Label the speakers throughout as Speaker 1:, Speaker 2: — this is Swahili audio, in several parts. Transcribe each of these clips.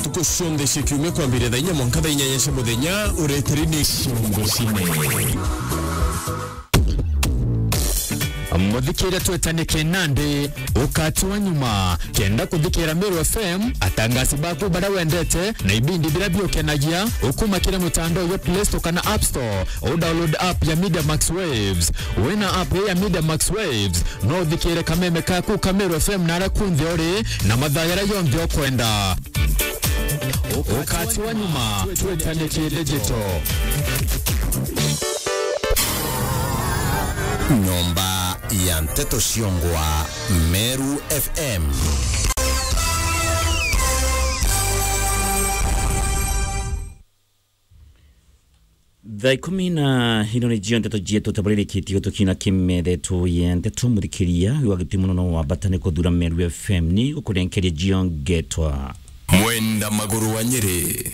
Speaker 1: ntuko cionthe cia kiumia kwambĩrĩria thaa inya mwanka thaa inyanya cia mũthenya ũretĩri-inĩ ciongo cine
Speaker 2: muthikire twetanike nandi ukati wa nyuma kenda kuthikira Meru FM atangasi baku bara wendete na ibindi bila biokenagia ukumakire mutandao ya Play Store kana App Store o download app ya Media Max Waves wena app ya Media Max Waves no thikire kameme kaku ka Meru FM nara kunthi ori na mathayara yonthe okwenda ukati wa nyuma twetanike digital
Speaker 3: nyomba ya mteto Shiongwa, Meru FM.
Speaker 4: thaa ikumi na ino nä jio ndeto jietu tabarĩrĩkĩtie gũtũkinya kĩmethetũ ya ndeto mũthikĩria wagĩti mũno no wambata nĩ kũthura Meru FM nĩ gũkũrenkeria jio ngetwa
Speaker 3: Mwenda magũrũ wa Nyĩrĩ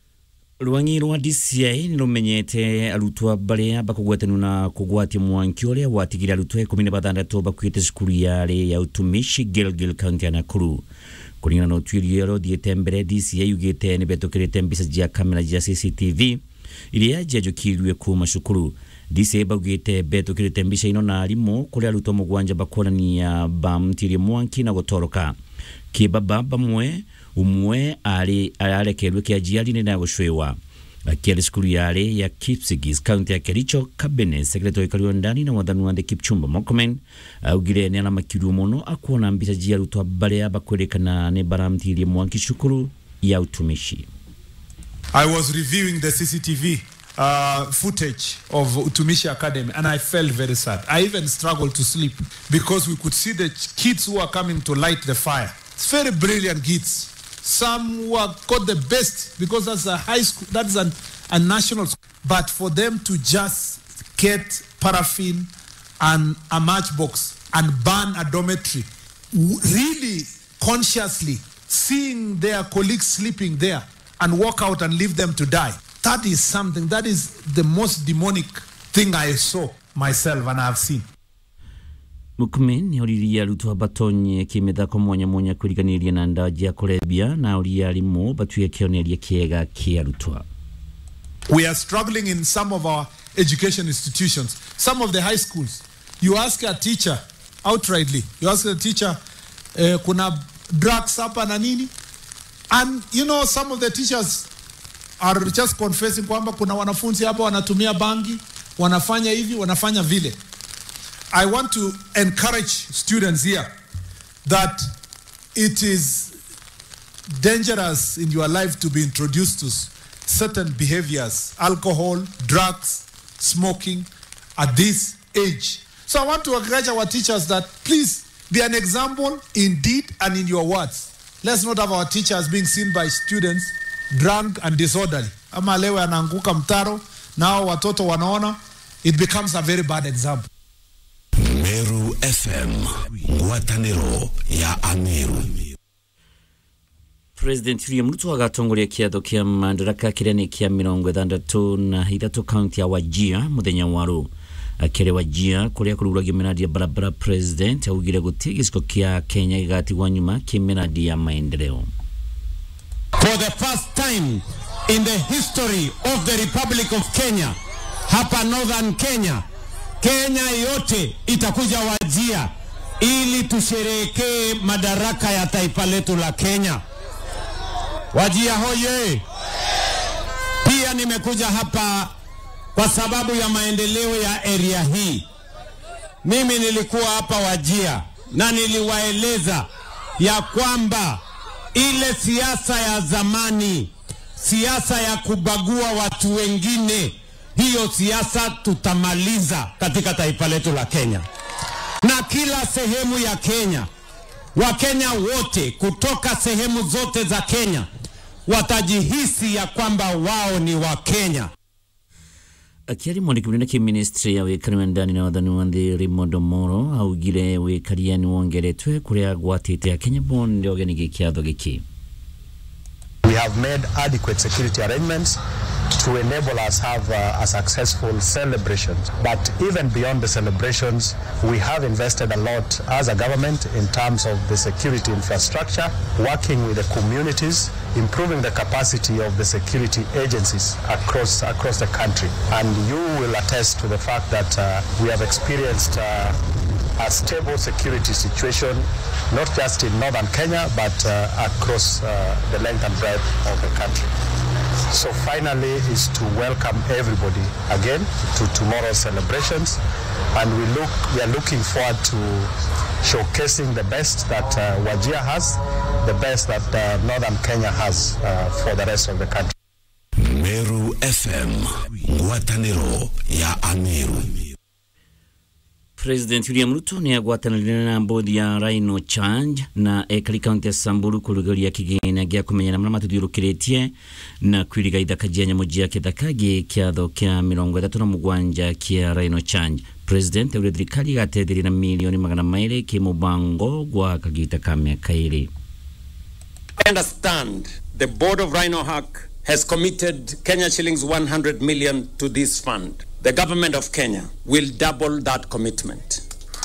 Speaker 4: rwangi rwa DCI nä rumenyete arutwo barĩa bakũgwetanio na kũgwatia mwanki ũrĩa watigire arutwo ikũmi na bathandatũ bakuĩte cukuru yarĩ ya utumishi Gilgil kaunti ya Nakuru kũringana na ũtuĩria ũrĩa ũthiĩte mbere DCI yugĩte nĩ betũkĩrĩte mbica cia kamera cia CCTV iria njenjũkirwe kuma cukuru DCI baugĩte betũkĩrĩte mbica ino na arimũ kũrĩa arutwo mũgwanja bakuonania bamtirie mwanki na gũtoroka kĩbaba bamwe umwe arĩ ararekerwe kĩanjiari-inĩ na gũcwĩwa akiarĩ cukuru yarĩ ya Kipsigis kaunti ya Kericho cabinet secretary Kariuki ndani na wathani wa Kipchumba Murkomen augire nĩ aramakirio mũno akuona mbica cia arutwo barĩa bakwĩrĩkana nĩ baramtirie mwanki cukuru ya utumishi
Speaker 5: I was reviewing the CCTV uh, footage of Utumishi Academy and I felt very sad. I even struggled to sleep because we could see the ch- kids who are coming to light the fire. It's very brilliant kids. Some who have got the best because that's a high school, that's an, a national school. But for them to just get paraffin and a matchbox and burn a dormitory, w- really consciously seeing their colleagues sleeping there and walk out and leave them to die. That is something, that is the most demonic thing I saw myself and I have seen.
Speaker 4: Murkomen nĩ oririe arutwo batonye kĩmĩthako mwanya mwanya kwĩriganĩria na ndawa cia kũrebia na oria arimũ batuĩke kĩonereria kĩega kĩa arutwo
Speaker 5: We are struggling in some of our education institutions, some of the high schools. You ask a teacher outrightly, you ask a teacher, eh, kuna drugs hapa na nini? And you know, some of the teachers are just confessing kwamba kuna wanafunzi hapa wanatumia bangi, wanafanya hivi, wanafanya vile. I want to encourage students here that it is dangerous in your life to be introduced to s- certain behaviors, alcohol, drugs, smoking at this age. So I want to encourage our teachers that please be an example in deed and in your words. Let's not have our teachers being seen by students drunk and disorderly. Ama leo anaanguka mtaro, nao watoto wanaona, it becomes a very bad example.
Speaker 3: Meru FM, ngwatanĩro ya Ameru.
Speaker 4: President William Ruto agatongoria kiatho kia madaraka kiria ni kia mirongo ithandatu na ithatu kaunti ya Wajir muthenya waru akĩrĩ Wajir kuria kũrugũragio miradi ya barabara president augire gũtirĩ gĩcigo kia Kenya gĩgatigwo nyuma kĩmiradi ya maendeleo
Speaker 6: for the first time in the history of the Republic of Kenya, hapa Northern Kenya, Kenya yote itakuja Wajia ili tusherehekee madaraka ya taifa letu la Kenya. Wajia hoye! Pia nimekuja hapa kwa sababu ya maendeleo ya area hii. Mimi nilikuwa hapa Wajia na niliwaeleza ya kwamba ile siasa ya zamani, siasa ya kubagua watu wengine, hiyo siasa tutamaliza katika taifa letu la Kenya, na kila sehemu ya Kenya, Wakenya wote kutoka sehemu zote za Kenya watajihisi ya kwamba wao ni Wakenya.
Speaker 4: akiari mwandiki munene ki ministry ya wikari wa ndani na wathani wa nthi Raymond Omolo augire wikaria ni wongeretwe kuria gwatite akenya bonde ogeni gikiatho giki
Speaker 7: We have made adequate security arrangements to enable us have uh, a successful celebrations. But even beyond the celebrations, we have invested a lot as a government in terms of the security infrastructure, working with the communities, improving the capacity of the security agencies across across the country. And you will attest to the fact that uh, we have experienced uh, a stable security situation, not just in northern Kenya, but uh, across uh, the length and breadth of the country. So finally is to welcome everybody again to tomorrow's celebrations, and we look we are looking forward to showcasing the best that uh, Wajir has, the best that uh, northern Kenya has uh, for the rest of the country.
Speaker 3: Meru FM, ngwatanĩro ya Ameru.
Speaker 4: President William Ruto nä agwatanä na mbodi ya Rhino Change na ekari kaunti ya Samburu kurugeria kigina gĩa kumenyana marĩa matuthiũrũkĩrĩtie na kwiriga ithaka jia nyamũ jia kĩthaka gĩ kĩatho kĩa mĩrongo ĩtatũ na mũgwanja kĩa Rhino Change President augire thirikari igateithĩrĩria na milioni magana maĩrĩ kĩ mũbango gwa kagita ka mĩaka ĩrĩ
Speaker 6: I understand the board of Rhino Hack has committed Kenya shillings 100 million to this fund. The government of Kenya will double that commitment.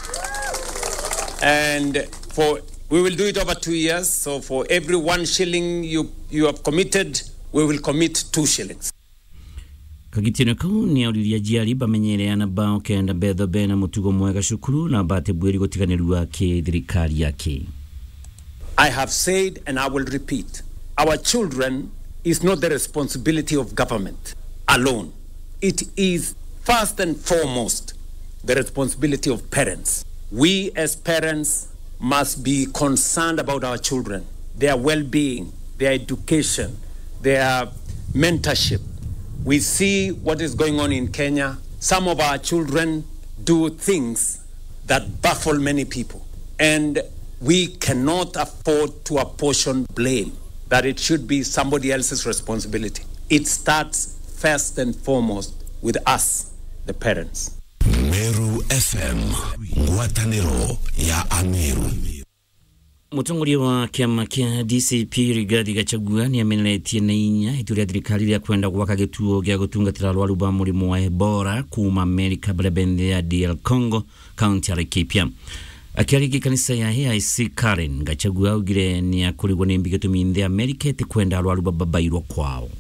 Speaker 6: And for we will do it over two years. So for every one shilling you, you have committed, we will commit two shillings.
Speaker 4: kagitino kau nä auririe njiari bamenyereana bao kenda betho bena mũtugo mwega cukuru na bate bwĩri gũtiganĩrua kĩ thirikari yake
Speaker 6: I have said and I will repeat our children is not the responsibility of government alone. It is first and foremost the responsibility of parents. We as parents must be concerned about our children, their well being, their education, their mentorship. We see what is going on in Kenya. Some of our children do things that baffle many people. And we cannot afford to apportion blame, that it should be somebody else's responsibility. It starts first and foremost with us, the parents.
Speaker 3: Meru FM, ngwatanĩro ya Ameru.
Speaker 4: Mũtongoria wa kĩama kĩa DCP Rigathi Gachagua nĩ ameneretie na inya itua rĩa thirikari rĩa kwenda gwaka gĩtuo gĩa gũtungatĩra arwaru ba mũrimũ wa Ebola kuma Amerika bara bende ya DR Congo kaunti ya Laikipia akiarĩkia kanitha ya AIC Karen Gachagua augire nĩ akũrigwo nĩ mbi gĩtũmi nthĩ Amerika ĩtĩ kwenda arwaru babairwo kwao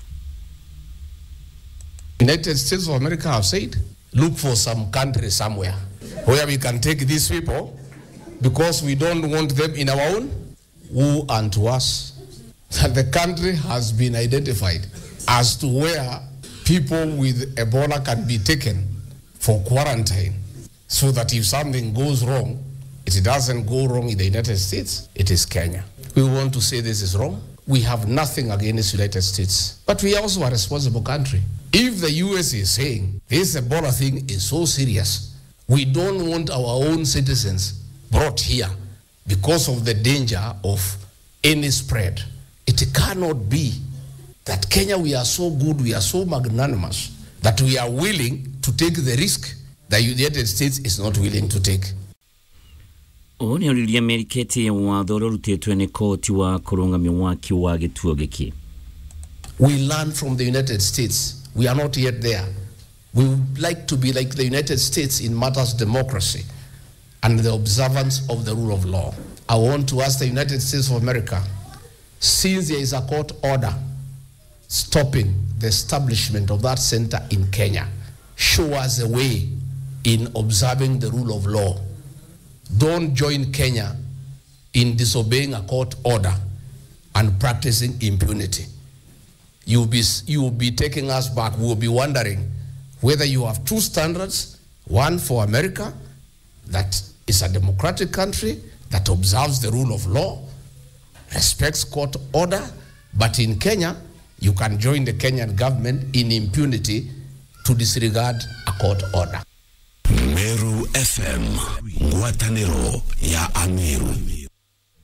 Speaker 8: United States of America have said, look for some country somewhere where we can take these people because we don't want them in our own. Who unto us? That the country has been identified as to where people with Ebola can be taken for quarantine so that if something goes wrong, it doesn't go wrong in the United States, it is Kenya. We want to say this is wrong. We have nothing against the United States, but we are also a responsible country. If the US is saying this Ebola thing is so serious, we don't want our own citizens brought here because of the danger of any spread. It cannot be that Kenya, we are so good, we are so magnanimous that we are willing to take the risk that the United States is not willing to take.
Speaker 4: ũũ nĩ oririe Amerika ĩtĩye watho ũrĩa ũrutĩtwe nĩ koti wa kũrũngamia waki wa gĩtuo gĩkĩ
Speaker 8: We learn from the United States. We are not yet there. We would like to be like the United States in matters of democracy and the observance of the rule of law. I want to ask the United States of America, since there is a court order stopping the establishment of that center in Kenya, show us a way in observing the rule of law. Don't join Kenya in disobeying a court order and practicing impunity. You'll be, you'll be taking us back. We'll be wondering whether you have two standards one for America, that is a democratic country that observes the rule of law, respects court order, but in Kenya, you can join the Kenyan government in impunity to disregard a court order.
Speaker 3: Meru FM, ngwatanĩro ya Ameru.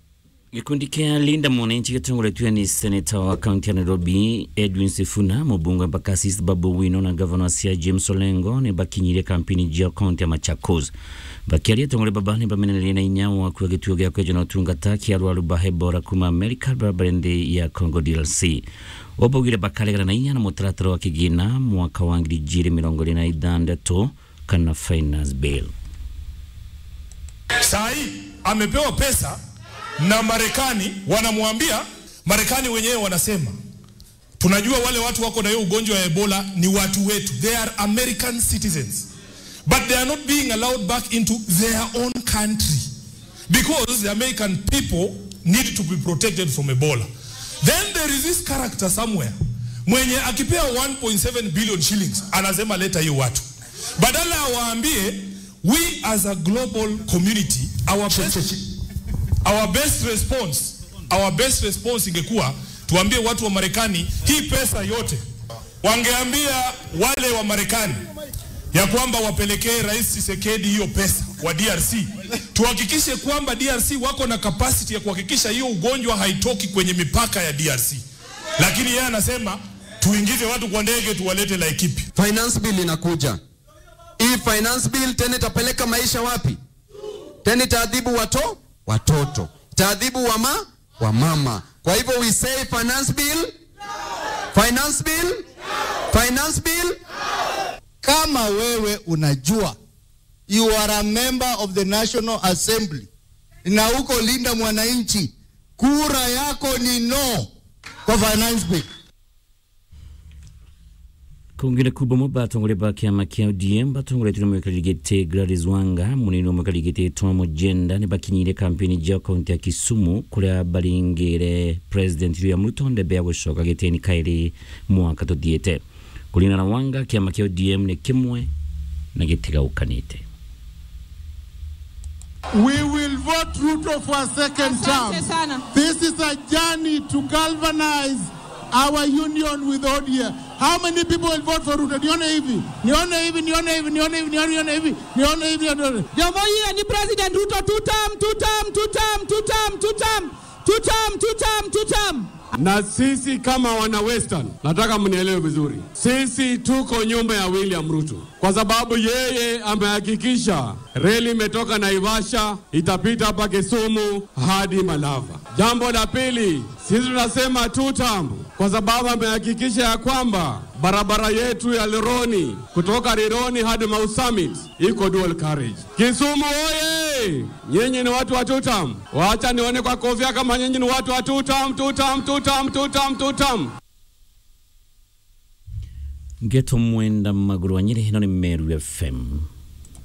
Speaker 4: gikundi kia linda mwananchi gitongoretwe ni seneta wa kaunti ya nairobi edwin sifuna mubunge bakasis babu wino na gavana cia james olengo ni bakinyirie kampeni jia kaunti ya machakos bakiaria tongore baba ni bamenererie na inya wa kuwa gituo gia kweja na utungata kia arwaru bahe bora kuma america barabarende ya congo drc wabaugire bakaregana na inya na mutaratara wa kigina mwaka wa ngiri jiri mirongo iri na ithandatu kana finance bill
Speaker 9: saa hii amepewa pesa na Marekani, wanamwambia Marekani wenyewe wanasema tunajua wale watu wako na hiyo ugonjwa wa Ebola ni watu wetu, they are American citizens but they are not being allowed back into their own country because the American people need to be protected from Ebola. Then there is this character somewhere mwenye akipewa 1.7 billion shillings anasema leta hiyo watu, badala awaambie we as a global community our best, our best response our best response ingekuwa tuambie watu wa Marekani hii pesa yote, wangeambia wale wa Marekani ya kwamba wapelekee Rais Tshisekedi hiyo pesa wa DRC, tuhakikishe kwamba DRC wako na capacity ya kuhakikisha hiyo ugonjwa haitoki kwenye mipaka ya DRC, lakini yeye anasema tuingize watu kwa ndege tuwalete Laikipia.
Speaker 10: Finance bill inakuja. Hii finance bill tena itapeleka maisha wapi? Tena itaadhibu wato watoto, itaadhibu wama wa mama. Kwa hivyo we say finance bill, finance bill, finance bill.
Speaker 11: Kama wewe unajua you are a member of the National Assembly na uko linda mwananchi, kura yako ni no kwa finance bill.
Speaker 4: kungire kubomo batongole ba kiama kia ODM batongoretwe mwekali gete Gladys Wanga munini wa mwekali gete Tom Mujenda ni bakinyire kampeni ja kaunti ya Kisumu kuria baringire president William Ruto ndebe ya gushoka geteni kairi mwaka tuthiete kulingana na Wanga kiama kia ODM ni kimwe na gitigaukanite
Speaker 12: We will vote Ruto for a second term. This is a journey to galvanize our union with ODM. How many people will vote for Ruto? Nione hivi, nione hivi, nione hivi, nione hivi, nione hivi, nione hivi, nione hivi.
Speaker 13: Jomo hiyo ni President Ruto two term, two term, two term, two term, two term, two term, two term, two term.
Speaker 14: Na sisi kama wana Western, nataka mnielewe vizuri, sisi tuko nyuma ya William Ruto kwa sababu yeye amehakikisha reli imetoka Naivasha itapita hapa Kisumu hadi Malava. Jambo la pili, sisi tunasema two term kwa sababu amehakikisha ya kwamba barabara yetu ya Lironi kutoka Rironi hadi Mau Summit iko dual carriage. Kisumu oye! Nyinyi ni watu wa two term. Wacha nione kwa kofia kama nyinyi ni watu wa two term, two term, two term, two term, two term.
Speaker 4: ngeto mwenda maguru wa nyiri hino ni Meru FM